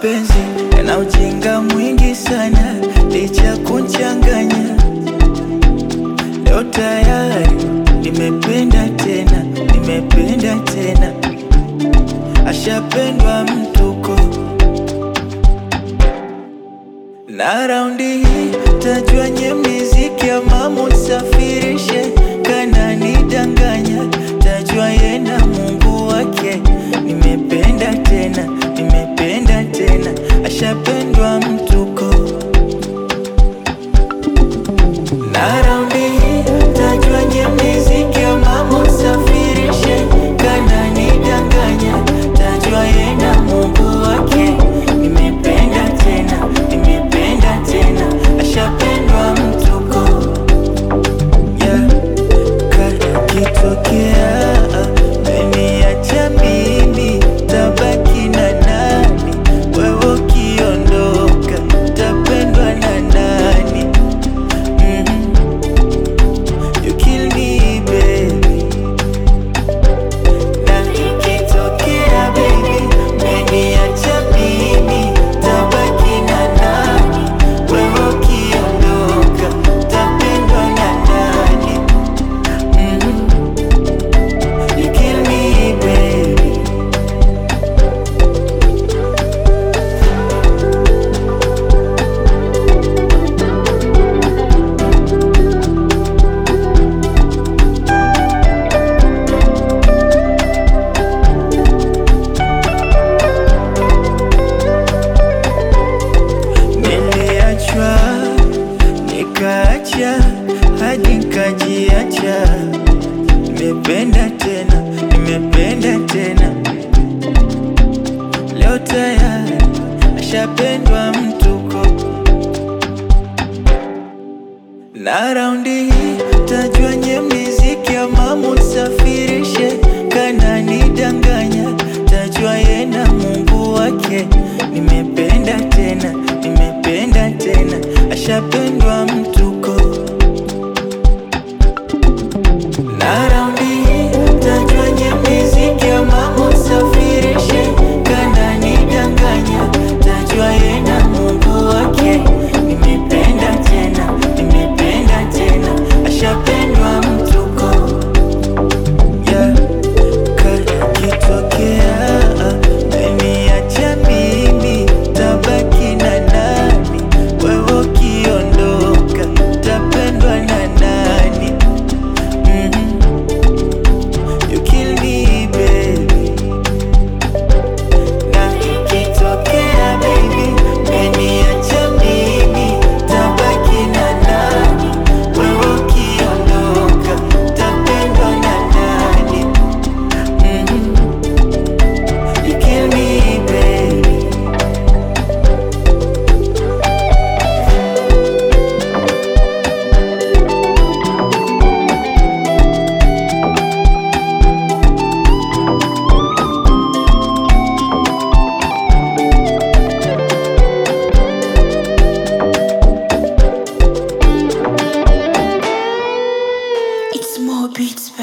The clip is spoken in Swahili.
mapenzi yana ujinga mwingi sana, licha ya kunchanganya. Leo tayari nimependa tena, nimependa tena, ashapendwa mtuko na raundi hii tajua nye miziki ya mamu safirishe kana nidanganya, tajua yena Mungu wake. Nimependa tena, nimependa tena, ashapendwa mtuko na raundi hii tajua nye miziki ya mamu safirishe kana nidanganya, tajua yena Mungu wake. Nimependa tena, nimependa tena, ashapendwa mtuko yeah. Kana kitokea meniacha mimi, tabaki na nani? Wewe ukiondoka, tapendwa na nani? Mhm. You kill me baby na ikitokea baby umeniacha mimi, tabaki na nani? Wewe ukiondoka, tapendwa na nani? Mhm. You kill me baby Niliachwa nikaacha hadi nikajiacha. Nimependa tena, nimependa tena, leo tayari ashapendwa mtuko na raundi hii tajua nye miziki ya mamu safi